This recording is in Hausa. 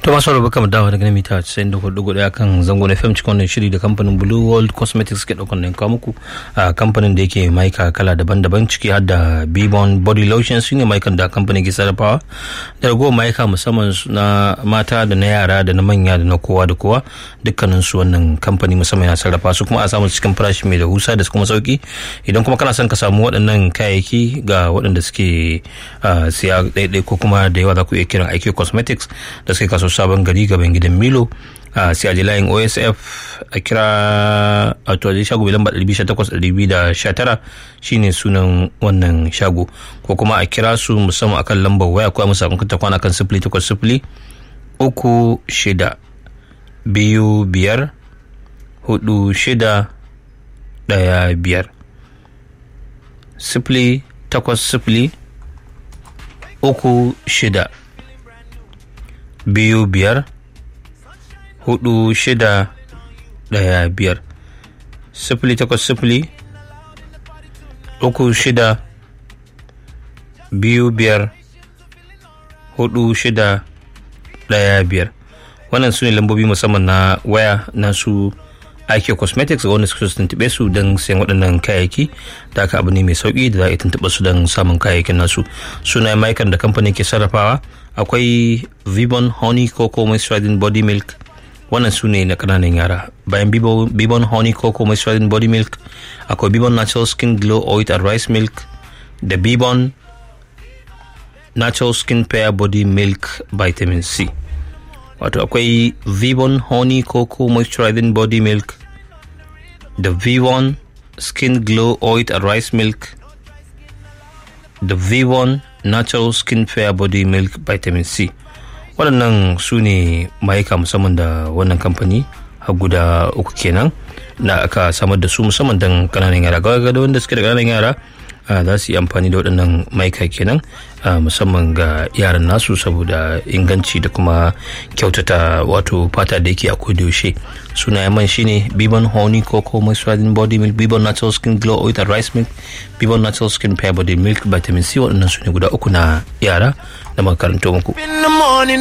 to masu rabu kamar dawa daga mita 94.1 kan zango na fm cikin wannan shiri da kamfanin blue world cosmetics ke daukan nan kawo muku a kamfanin da yake maika kala daban-daban ciki har da bibon body lotion su ne maikan da kamfanin ke sarrafawa da ragowar maika musamman na mata da na yara da na manya da na kowa da kowa dukkanin su wannan kamfani musamman ya sarrafa su kuma a samu cikin farashi mai rahusa da kuma sauki idan kuma kana son ka samu waɗannan kayayyaki ga waɗanda suke siya ɗaiɗai ko kuma da yawa za ku iya kiran aiki cosmetics da suke kaso sabon gari gaban gidan milo a sai a ji layin osf a kira a tuwaje shago mai lamba 218-219 shine sunan wannan shago ko kuma a kira su musamman akan lambar waya ko a musa kunta kwana kan sifili takwas sifili uku shida biyu biyar hudu shida daya biyar sifili takwas sifili uku shida biyu biyar hudu shida daya biyar sifili takwas sifili uku shida biyu biyar hudu shida daya biyar wannan su ne lambobi musamman na waya na su ake cosmetics ga wanda suka tuntube su don sayan waɗannan kayayyaki da aka abu ne mai sauƙi da za a yi tuntuɓa su don samun kayayyakin nasu suna maikan da kamfanin ke sarrafawa akwai vibon honey cocoa moisturizing body milk wannan su ne na ƙananan yara bayan bibon honey cocoa moisturizing body milk akwai bibon natural skin glow oil and rice milk da bibon natural skin pair body milk vitamin c wato akwai vibon honey cocoa moisturizing body milk da vibon skin glow oil and rice milk da vibon natural skin fair body milk vitamin c waɗannan su ne mayuka musamman da wannan kamfani har guda uku kenan na aka samar da su musamman don ƙananan yara ga wanda suke da ƙananan yara za su yi amfani da waɗannan maika kenan musamman ga yaran nasu saboda inganci da kuma kyautata wato fata da yake a yaushe suna man shine bibon honey cocoa moisturizing body milk bibon natural skin glow oil and rice milk bibon natural skin pear body milk vitamin c waɗannan su ne guda uku na yara da makaranto muku